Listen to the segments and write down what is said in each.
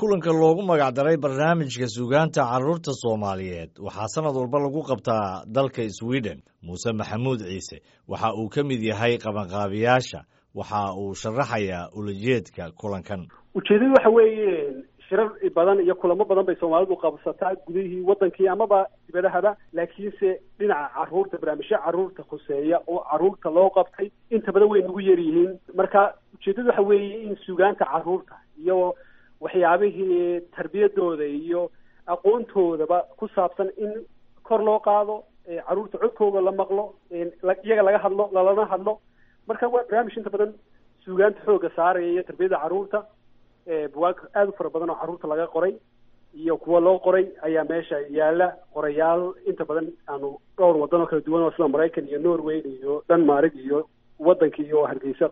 kulanka loogu magacdaray barnaamijka suugaanta carruurta soomaaliyeed waxaa sanad walba lagu qabtaa dalka sweden muuse maxamuud ciise waxa uu ka mid yahay qabanqaabiyaasha waxa uu sharaxayaa ulajeedka kulankan ujeedadu waxa weeye shirar badan iyo kulamo badan bay soomaalidu qabsataa gudihii wadankii amaba dibadahaba laakiinse dhinaca caruurta barnaamijyo caruurta khuseeya oo caruurta loo qabtay inta badan way nagu yaryihiin marka ujeedadu waxa weeye in suugaanta caruurta iyo waxyaabihii tarbiyadooda iyo aqoontoodaba ku saabsan in kor loo qaado caruurta codkooda la maqlo iyaga laga hadlo lalana hadlo marka waa barnaamij inta badan suugaanta xooga saaraya iyo tarbiyada caruurta bugaag aada u fara badan oo carruurta laga qoray iyo kuwa loo qoray ayaa meesha yaala qorayaal inta badan aanu dhowr wadan oo kala duwan oo sida maraykan iyo norway iyo denmark iyo wadankii iyo hargeysa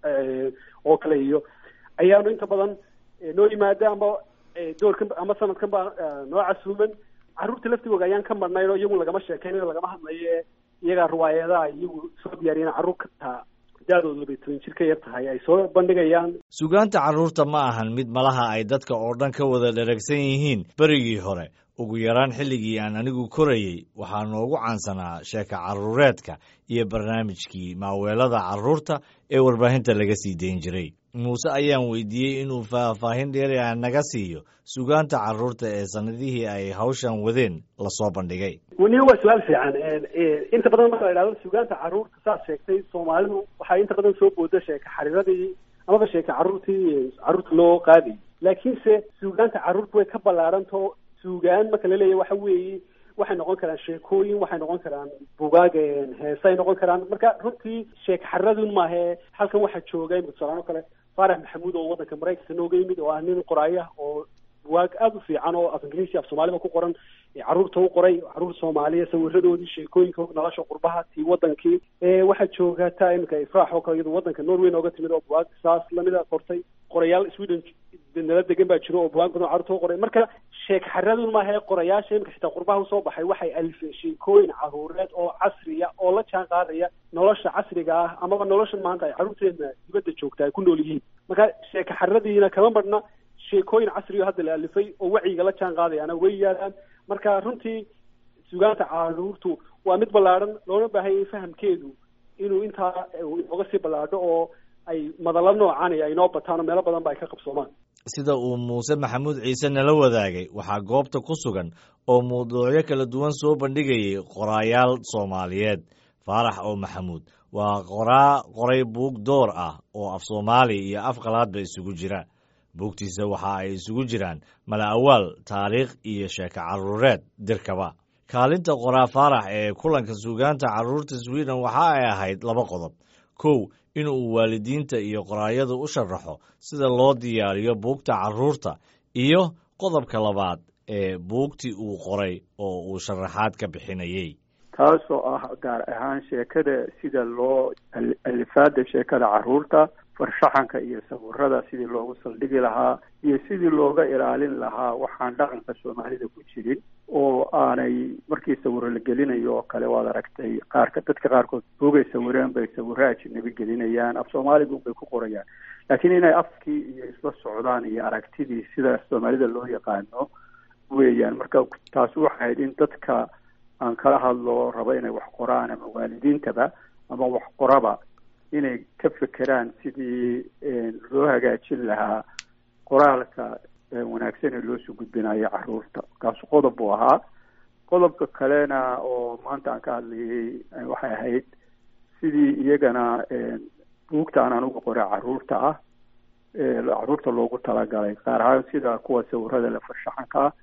oo kale iyo ayaanu inta badan noo yimaada ama doorkan ama sanadkan baa noo casuuman carruurta laftigooga ayaan ka marnayn oo iyagu lagama sheekeynayo lagama hadlayo iyagaa riwaayadaha iyagu soo diyaariyan carruur kataa da-doodu labay toban jir ka yar tahay ay soo bandhigayaan suugaanta carruurta ma ahan mid malaha ay dadka oo dhan ka wada dheragsan yihiin berigii hore ugu yaraan xilligii aan anigu korayey waxaa noogu caansanaa sheeka carruureedka iyo barnaamijkii maaweelada carruurta ee warbaahinta laga sii dayn jiray muuse ayaan weydiiyey inuu faahfaahin dheeri ah naga siiyo suugaanta carruurta ee sanadihii ay hawshan wadeen lasoo bandhigay waniga waa su-aal fiican inta badan marka la idhahdo suugaanta carruurta saad sheegtay soomaalidu waxaa inta badan soo booda sheeka xariiradii amaba sheeka carruurtii carruurta loo qaadayy laakiinse suugaanta carruurta way ka ballaarantao suugaan marka la leeyahy waxa weeye waxay noqon karaan sheekooyin waxay noqon karaan bugaag heesay noqon karaan marka runtii sheeka xariradun maahe halkan waxaa jooga imika tusalaan oo kale faarax maxamuud oo waddanka maraykanka nooga yimid oo ah nin qoraaya oo bugaag aada u fiican oo af ingiriisi af soomaaliba ku qoran carruurta u qoray carruur soomaaliya sawiradoodii sheekooyinka nolosha qurbaha tii wadankii waxaa jooga taa imika ifraax oo kale iyado waddanka norway nooga timid oo bugaag saas lamida qortay qorayaal sweden nala degan baa jiro oo bugaag badan carruurta u qoray marka sheeka xariradun maahae qorayaasha imika xitaa qurbaha usoo baxay waxay alifeen sheekooyin carruureed oo casriya oo la jaan qaadaya nolosha casriga ah amaba nolosha maanta ay carruurteena dibadda joogta ay ku nool yihiin marka sheeka xariradiina kama marhna sheekooyin casriyo hadda la alifay oo wacyiga la jaan qaadayaana way yaalaan marka runtii sugaanta carruurtu waa mid ballaadhan loona baahanyay fahamkeedu inuu intaa inooga sii ballaadho oo ay madallo noocani ay noo bataan oo meelo badan ba ay ka qabsoomaan sida uu muuse maxamuud ciise nala wadaagay waxaa goobta ku sugan oo mawduucyo kala duwan soo bandhigayay qoraayaal soomaaliyeed faarax oo maxamuud waa qoraa qoray buug door ah oo af soomaali iyo af qalaadba isugu jira buugtiisa waxa ay isugu jiraan mala awaal taariikh iyo sheeko carruureed dirkaba kaalinta qoraa faarax ee kulanka suugaanta carruurta sweden waxa ay ahayd laba qodob kow inuu waalidiinta iyo qoraayadu u sharaxo sida loo diyaariyo buugta carruurta iyo qodobka labaad ee buugtii uu qoray oo uu sharaxaad ka bixinayey taasoo ah gaar ahaan sheekada sida loo alifaada sheekada carruurta farshaxanka iyo sawirada sidii loogu saldhigi lahaa iyo sidii looga ilaalin lahaa waxaan dhaqanka soomaalida ku jirin oo aanay markii sawiro la gelinayo oo kale waad aragtay qaarka dadka qaarkood buugay sawireen bay sawiro ajinabi gelinayaan af soomaaligu bay ku qorayaan laakiin inay afkii iyo isla socdaan iyo aragtidii sida soomaalida loo yaqaano weeyaan marka taasi waxay ahayd in dadka aan kala hadlo rabo inay wax qoraan ama waalidiintaba ama wax qoraba inay ka fekeraan sidii loo hagaajin lahaa qoraalka wanaagsan ee loosoo gudbinayo carruurta kaasu qodob buu ahaa qodobka kalena oo maanta aan ka hadlayay waxay ahayd sidii iyagana buugta aan anugu qoray carruurta ah carruurta loogu talagalay qaar ahaan sida kuwa sawirada la farshaxanka ah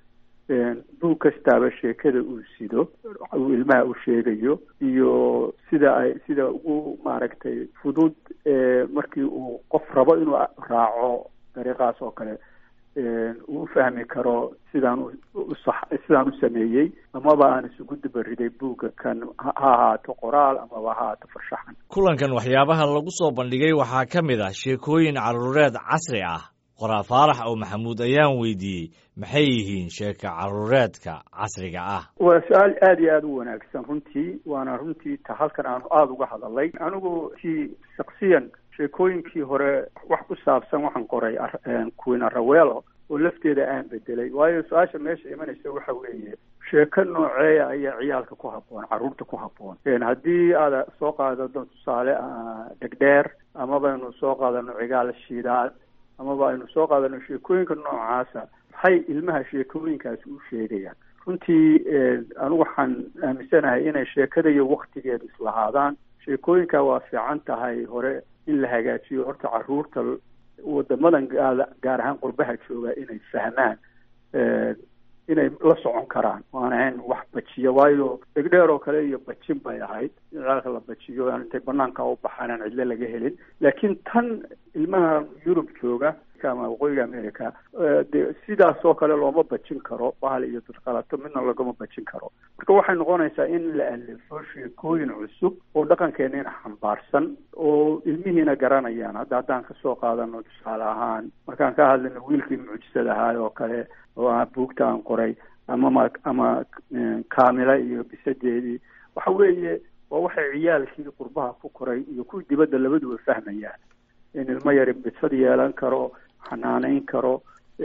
buug kastaaba sheekada uu sido uu ilmaha u sheegayo iyo sida ay sida ugu maaragtay fudud markii uu qof rabo inuu raaco dariiqaas oo kale uu u fahmi karo sidaan sidaan u sameeyey amaba aan isugu dabariday buugga kan ha ahaato qoraal amaba ha ahaato farshaxan kulankan waxyaabaha lagu soo bandhigay waxaa ka mid ah sheekooyin carruureed casri ah qoraa faarax oo maxamuud ayaan weydiiyey maxay yihiin sheeka carruureedka casriga ah waa su-aal aada iyo aada u wanaagsan runtii waana runtii ta halkan aanu aada uga hadalay anigu si shaksiyan sheekooyinkii hore wax ku saabsan waxaan qoray queen arawelo oo lafteeda aan bedelay waayo su-aasha meesha imanaysa waxa weeye sheeko nooceeya ayaa ciyaalka ku habboon carruurta ku habboon haddii aada soo qaadado tusaale dhegdheer amaba aynu soo qaadano cigaal shiidaad amaba aynu soo qaadano sheekooyinka noocaasa maxay ilmaha sheekooyinkaasi u sheegayaan runtii anigu waxaan aaminsanahay inay sheekada iyo waktigeeda islahaadaan sheekooyinka waa fiican tahay hore in la hagaajiyo horta carruurta wadamadan gaar ahaan qurbaha jooga inay fahmaan inay la socon karaan waan ahayn wax bajiya waayo dhegdheer oo kale iyo bajin bay ahayd in ciyaalka la bajiyo aan intay banaanka u baxaan aan cidlo laga helin laakiin tan ilmaha yurub jooga ama waqooyiga america de sidaas oo kale looma bajin karo bahal iyo dadqalato midna lagama bajin karo marka waxay noqonaysaa in la alifo sheekooyin cusub oo dhaqankeeniina xambaarsan oo ilmihiina garanayaan hadda haddaan kasoo qaadano tusaale ahaan markaan ka hadlayno wiilkii mucjisad ahaay oo kale oo ah buugta aan qoray amama ama kaamila iyo bisadeedii waxa weeye waa waxay ciyaalkii qurbaha ku koray iyo kuwii dibadda labaduba fahmayaan in ilmo yari bisad yeelan karo xanaaneyn karo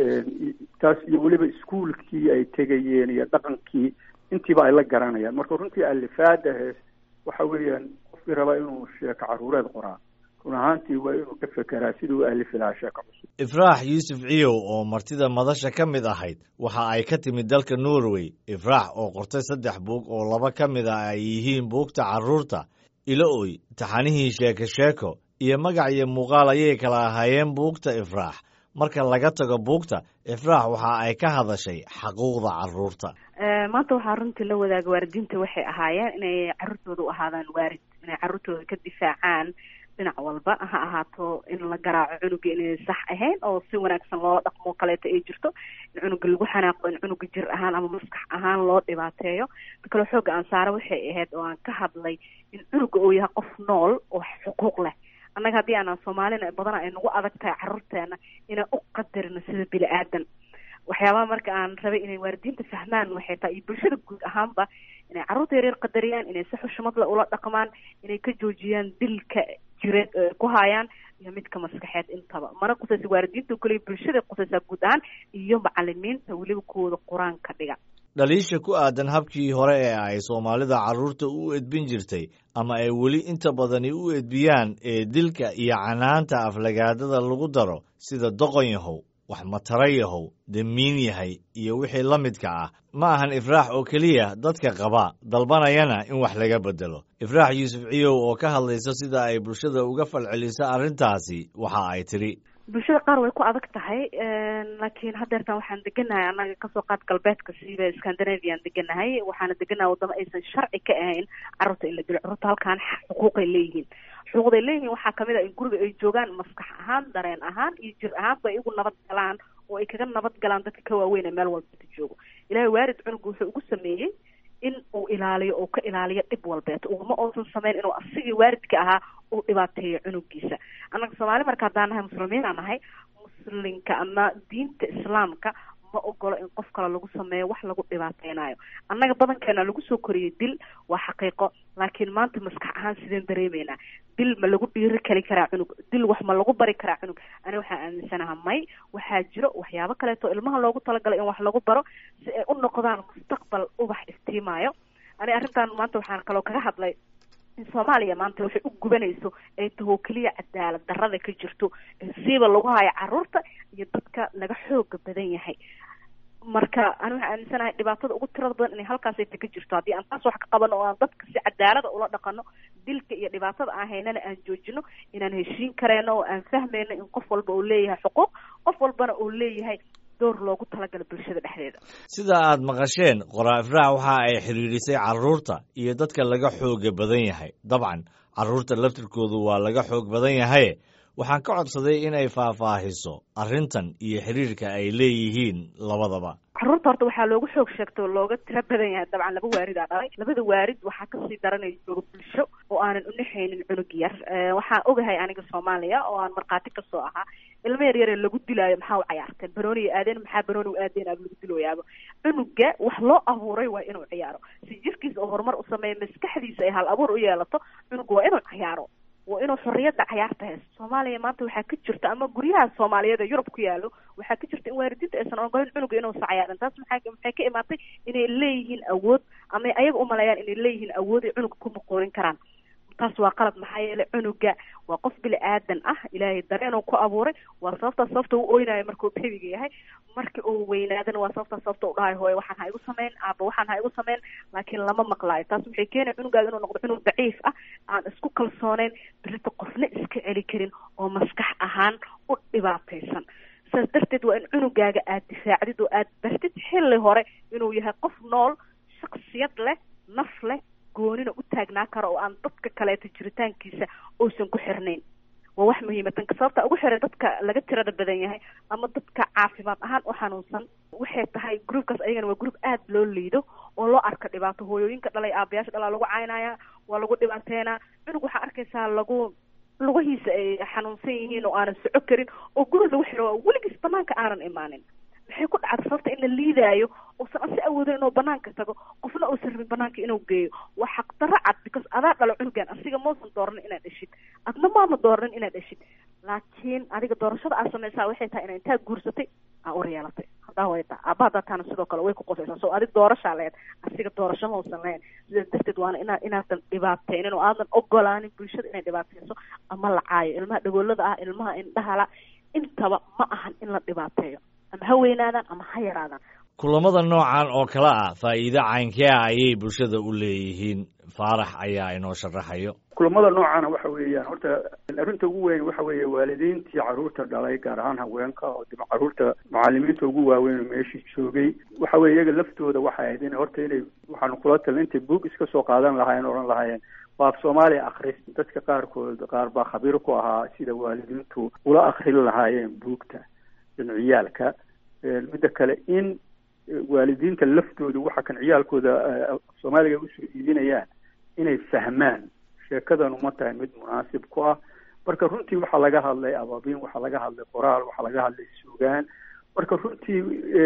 taas iyo weliba iskuolkii ay tegayeen iyo dhaqankii intiiba ay la garanayaan marka runtii alifaada hees waxa weeyaan qofkii rabaa inuu sheeko caruureed qoraa run ahaantii waa inuu ka fekeraa siduu u alifi lahaa sheeko cusub ifraax yuusuf ciyow oo martida madasha ka mid ahayd waxa ay ka timid dalka norway ifraax oo qortay saddex buug oo laba ka mid ah ay yihiin buugta carruurta ilo-oy taxanihii sheeko sheeko iyo magac iyo muuqaal ayay kala ahaayeen buugta ifraax marka laga tago buugta ifraax waxa ay ka hadashay xaquuqda carruurta maanta waxaa runtii la wadaaga waalidiinta waxay ahaayeen inay carruurtooda u ahaadaan waarid inay carruurtooda ka difaacaan dhinac walba ha ahaato in la garaaco cunuga inay sax ahayn oo si wanaagsan loo dhaqmo kaleeto ay jirto in cunuga lagu xanaaqo in cunuga jir ahaan ama maskax ahaan loo dhibaateeyo ta kaloo xooga aan saara waxay ahayd oo aan ka hadlay in cunuga uu yahay qof nool oo xuquuq leh annaga haddii aanan soomaalina badana ay nagu adag tahay carruurteena inaan u qadarino sida bini aadan waxyaabaha marka aan rabay inay waalidiinta fahmaan waxay tahay iyo bulshada guud ahaanba inay carruurta yaryar qadariyaan inay si xushmadla ula dhaqmaan inay ka joojiyaan dilka jireed ku haayaan iyo midka maskaxeed intaba mana qusaysa waalidiinta kaliya bulshada qusaysaa guud ahaan iyo macalimiinta weliba kuwooda qur-aanka dhiga dhaliisha ku aadan habkii hore ee ay soomaalida carruurta u edbin jirtay ama ay weli inta badani u edbiyaan ee dilka iyo canaanta aflagaadada lagu daro sida doqon yahow wax matara yahow damiin yahay iyo wixii la midka ah ma ahan ifraax oo keliya dadka qaba dalbanayana in wax laga bedelo ifraax yuusuf ciyow oo ka hadlaysa sida ay bulshada uga falceliso arrintaasi waxa ay tidhi bulshada qaar way ku adag tahay laakiin haddeertan waxaan deganahay annaga kasoo qaad galbeedka siiba scandinavian deganahay waxaana deganahay waddamo aysan sharci ka ahayn carruurta in la dilo carruurta halkaan xuquuqay leeyihiin xuquuqday leeyihiin waxaa kamid a in guriga ay joogaan maskax ahaan dareen ahaan iyo jir ahaanba ay igu nabad galaan oo ay kaga nabad galaan dadka ka waaweyn ee meel walbata joogo ilahay waarid cunuga wuxuu ugu sameeyey in uu ilaaliyo oo ka ilaaliyo dhib walbeeto ugama uusan sameyn inuu asigii waaridka ahaa uu dhibaateeyo cunugiisa annaga soomaali marka haddaan nahay muslimiinaan nahay muslinka ama diinta islaamka ma ogolo in qof kale lagu sameeyo wax lagu dhibaateynayo annaga badankeena lagu soo koriyey dil waa xaqiiqo laakiin maanta maskax ahaan sideen dareemeynaa dil ma lagu dhiiri kali karaa cunug dil wax ma lagu bari karaa cunug ani waxaan aaminsanaha may waxaa jiro waxyaabo kaleeto ilmaha loogu talagalay in wax lagu baro si ay u noqdaan mustaqbal ubax iftiimaayo ani arrintan maanta waxaan kaloo kaga hadlay in soomaaliya maanta waxay u gubanayso ay taho keliya cadaalad darrada ka jirto siiba lagu hayo carruurta iyo dadka laga xooga badan yahay marka ani waxaan aaminsanahay dhibaatada ugu tirada badan inay halkaas ayta ka jirto haddii aan taas wax ka qabano oo aan dadka si cadaalada ula dhaqano dilka iyo dhibaatada aan haynana aan joojino inaan heshiin kareyno oo aan fahmayno in qof walba uu leeyahay xuquuq qof walbana uu leeyahay door loogu talagala bulshada dhexdeeda sida aad maqasheen qoraa ifraax waxa ay xidhiidhisay carruurta iyo dadka laga xooga badan yahay dabcan carruurta laftirkoodu waa laga xoog badan yahaye waxaan ka codsaday inay faahfaahiso arrintan iyo xidhiirka ay leeyihiin labadaba carruurta horta waxaa loogu xoog sheegto looga tiro badan yahay dabcan laba waaridaa dhalay labada waarid waxaa kasii daranaya jooga bulsho oo aanan unaxaynin cunug yar waxaan ogahay aniga soomaaliya oo aan markhaati kasoo ahaa ilmo yar yare lagu dilaayo maxaa u cayaarteen banooniya aadeen maxaa banooni u aadeen aaba lagu dilooyaaba cunuga wax loo abuuray waa inuu ciyaaro si jirkiisa oo horumar u sameeya maskaxdiisa ay hal abuur u yeelato cunuga waa inuu ciyaaro waa inuu xorriyadda cayaarta haysto soomaaliya maanta waxaa ka jirta ama guryaha soomaaliyeed ee yurub ku yaalo waxaa ka jirta in waalidiinta aysan ogolin cunuga inuusa cayaarin taas maxaa maxay ka imaatay inay leeyihiin awood ama ayaga umaleeyaan inay leeyihiin awood ay cunuga ku muquunin karaan taas waa qalad maxaa yeelay cunuga waa qof bili aadan ah ilaahay dareenuu ku abuuray waa sababtaa sababta u oynayo markuu bebiga yahay markii uu weynaadana waa sababtaa sababta u dhahay hooye waxaan ha igu sameyn aaba waxaan ha igu sameyn laakiin lama maqlaayo taas waxay keenaya cunugaaga inuu noqdo cunug daciif ah aan isku kalsooneyn birita qofna iska celi karin oo maskax ahaan u dhibaataysan saas darteed waa in cunugaaga aad difaacdid oo aad bartid xilli hore inuu yahay qof nool shaksiyad leh naf leh goonina u taagnaa karo oo aan dadka kaleeto jiritaankiisa uusan ku xirnayn waa wax muhiima tanka sababta ugu xiray dadka laga tirada badan yahay ama dadka caafimaad ahaan u xanuunsan waxay tahay groupkaas ayagana waa group aada loo liido oo loo arka dhibaato hooyooyinka dhalay aabayaasha dhalaa lagu caynaya waa lagu dhibaateynaa cunug waxaa arkaysaa lagu lugahiisa ay xanuunsan yihiin oo aanan soco karin oo guri lagu xiro weligiis banaanka aanan imaanin waxay ku dhacda sababta in la liidaayo uusan asi awoodin inuu banaanka tago qofna uusan rabin banaanka inuu geeyo waa xaqdarro cad because adaa dhalo cunugan asiga mausan dooranin inaad dheshid adna maama dooranin inaad dheshid laakiin adiga doorashada aad samaysaa waxay tahay ina intaa guursatay aa ur yeelatay hadaa wayta aaba hadaa taana sidoo kale way ku qosaysaa so adig doorashaa leed asiga doorasho mausan lahayn sidaas darteed waana inaa inaadan dhibaateynin oo aadan ogolaanin bulshada inay dhibaateyso ama la caayo ilmaha dhagoolada ah ilmaha indhahala intaba ma ahan in la dhibaateeyo ama ha weynaadaan ama ha yaraadaan kulamada noocan oo kale ah faa'iido caynkee ah ayay bulshada u leeyihiin faarax ayaa inoo sharaxayo kulamada noocana waxa weeyaan horta arrinta ugu weyn waxa weeye waalidiintii carruurta dhalay gaar ahaan haweenka oo dib carruurta macalimiinta ugu waaweyn oo meeshii joogay waxa weye iyaga laftooda waxay ahayd in horta inay waxaanu kula talin intay buug iska soo qaadan lahaayeen odhan lahaayeen waa af soomaaliya akris dadka qaarkood qaar baa khabiir ku ahaa sida waalidiintu ula akrin lahaayeen buugta ciyaalka midda kale in waalidiinta laftooda waxa kan ciyaalkooda soomaaliga usoo iibinayaan inay fahmaan sheekadan uma tahay mid munaasib ku ah marka runtii waxaa laga hadlay abaabin waxaa laga hadlay qoraal waxaa laga hadlay suugaan marka runtii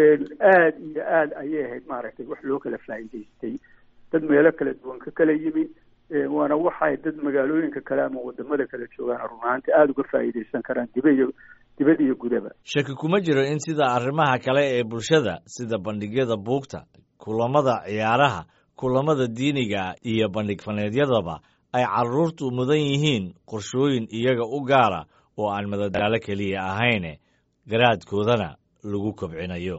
aada iyo aada ayay ahayd maaragtay wax loo kala faa'iidaystay dad meelo kala duwan ka kala yimi waana waxay dad magaalooyinka kale ama wadamada kale joogaan run ahaanti aada uga faa'iidaysan karaan diba iyo dibad iyo gudaba shaki kuma jiro in sida arrimaha kale ee bulshada sida bandhigyada buugta kulamada ciyaaraha kulamada diiniga iyo bandhig faneedyadaba ay carruurtu mudan yihiin qorshooyin iyaga u gaara oo aan madadaalo keliya ahayne garaadkoodana lagu kobcinayo